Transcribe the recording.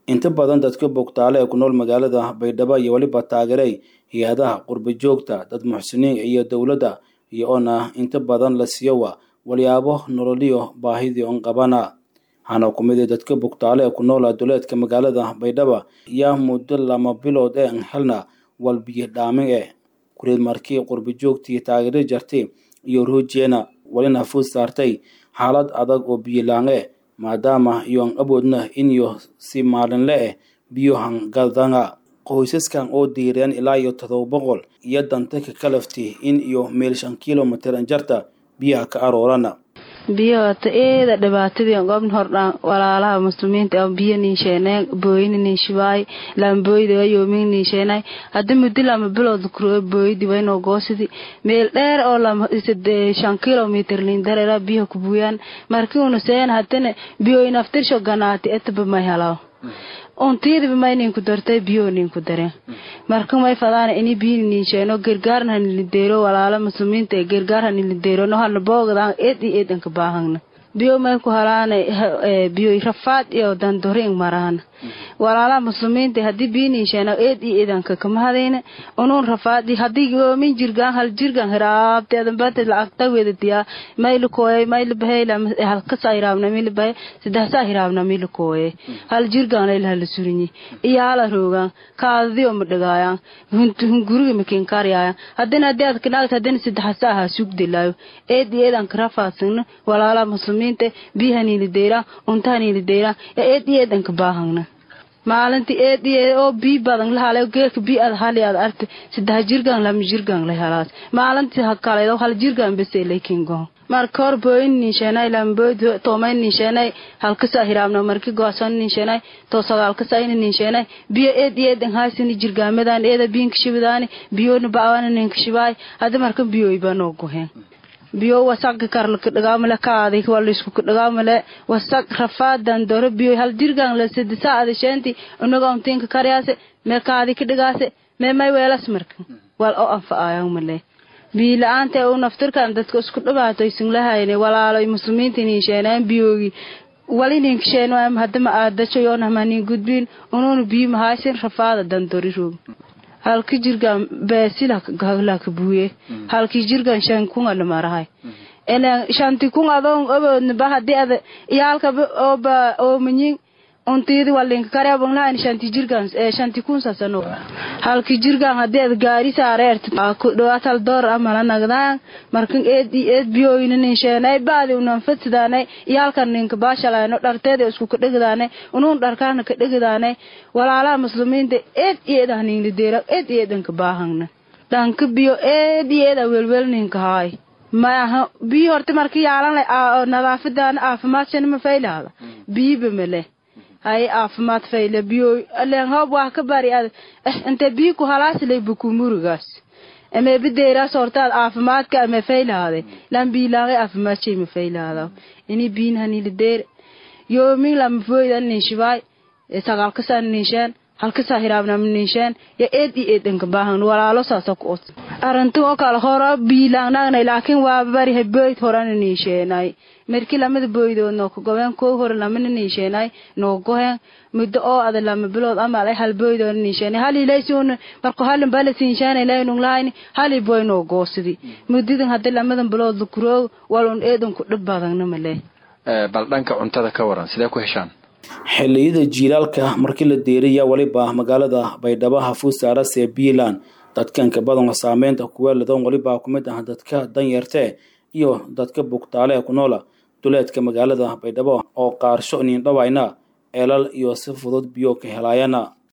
inta badan dadka bogtaale ee ku nool magaalada baydhabo iyo weliba taageeray hay-adaha qurba joogta dad muxsiniin iyo dowladda iyo oona inta badan la siiyowa walyaabo nololiyo baahidii on qabana waxaana ku mid dadka bogtaale ee ku noola duleedka magaalada baydhabo yaa muddo lama bilood ee an helna walbiyo dhaamin eh kureed markii qurba joogtii taageero jartay iyo ruujeena walina fuud saartay xaalad adag oo biyolaan-e maadaama iyoan awoodna iniyo si maalinle eh biyohan gadanga qoysaskan oo diireen ilaa iyo todoba boqol iyo danta ka kalafti in iyo meel shan kilomitr anjarta biyaha ka aroorana biyo hata eeda dhibaatadii gobn hordhaan walaalaha muslimiinta biyo niisheeneen booyini niishibaay laambooyda yoomin niisheenay hadda muddo lama bilood kuro booyidi waynoo goosidi meel dheer oo lama shan kilomitr lindarera biyo kubuyaan markii una seen hadana biyoy naftirsho ganaati etaba may halaw untiidaba may ninku dartay biyo ninku dareen marka may fadaan ini biyo niisheeno gargaarna hanilideero walaala muslimiinta ee gargaar hanilideero no hana boogdaan eed iyo eed anka baahagna biyo may ku halaana biyo rafaad iyo dandoring marahana walaalaha muslimiinta hadii biyo niisheeno eed iyo eed anka kamahadayna unuun rafaadi hadii goomin jirgaan hal jirgaan hiraabteedan bata lacagta wedadiyaa mayla kooyay mayla bahay halkasa hiraabna mila bahay sadexsaa hiraabna mila kooyay hal jirgaan layla hala surinyi iyo hala roogaan kaadadiyo ma dhagaayaan hunguriga makinkaaryaayaan hadina hadii aad kanaagta hadina sadexsaa ha sugdilaayo eed iyo eed anka rafaadsanna walaalaha muslimiinta biyahanilideyraan untahanilideyraan eed iyo eed anka baahagna maalinti eed oo bii badan lahale geeka bii ad hali ad arti saddex jirgaan lama jirgaan la helaas maalinti hakaleedo hal jirgaan bese lakingo marka hor booyin niisheenay lambood toomay niisheenay halkasa hiraabna marki goosan niisheenay to sagaalkasa ina niisheenay biyo eed iyo eed haasini jirgaamadan eeda biinka shibidaani biyona ba'wana ninka shibaay hada marka biyoy banoo goheen biyo wasaq karlaka dhagaamale kaadi walisku dhagaamale wasaq rafaadan doro biyo hal jirgan la sidisa adisheenti unaga untinka karyaase me kaadi ka dhigaase me may weelas marka wal oo anfacaayan male biyo la-aanta u naftirkan dadka isku dhibaatoysan lahayne walaaloy muslimiinta niisheenaan biyoogi wali ninkasheen hadama aadajoyoonamanin gudbiin unuuna biyo mahaysin rafaada dandori roog halki jirgan beesilaka buuye halki jirgan shan kunga lamarahay shanti kun adoon oboodnaba hadii ad iyaalka oba oomanyin untiidi walinka kareebanglahayn shanti jirgan shanti kun sasano halki jirgan hadii ad gaari saareert kudhawaatal door amala nagdaan markan eed eed biyoyna ninsheenay baadi unan fadsidaanay iyaalkan ninka baashalayno dharteeda isku kadhegdaanay unuun dharkaana kadhegdaanay walaalaha muslimiinta eed eed ah ninlideera eed eedanka baahangna dhanka biyo eed eeda welwel ninka haay maaha biyo horta marka yaalan nadaafadan caafimaadshana ma faylaada biyiba male hay caafimaad fayle biyo len hoob waa ka bari ad inte biyo ku halaasilay bukumurigaas ame bideeraas hortaad caafimaadka ame faylaade lan biilaaqay caafimaadshey ma faylaada ini biin hanilideer yoomin lama fooydan ninshibaay sagaalkasaa ninshaan halkasaa hiraabnama ninshaan ya eed iyo eed anka baahan walaalo saasa ku os arintu oo kale horo biilaanaagnay laakiin waa bari haboyd horana niinsheenay markii lamada boydood nooka gobeen koo hore lamana niinsheenay noo goheen muddo oo ada lama bilood ama alay hal boydoo niinsheenay hal ilaysuun marko halin bala siinshaanay laynung lahayni hali boy noo goosidi muddadan hadii lamadan bilood lakuroog walun eedan ku dhib badagna male bal dhanka cuntada ka waran sidee ku heshaan xilliyada jiilaalka markii la deeriya weliba magaalada baydhabo hafuud saarase puntland dadkanka badan saameynta kuweeladan weliba kumid ah dadka danyartee iyo dadka bugtaale ee ku noola duleedka magaalada baydhabo oo qaarsho niindhawayna eelal iyo si fudud biyo ka helaayana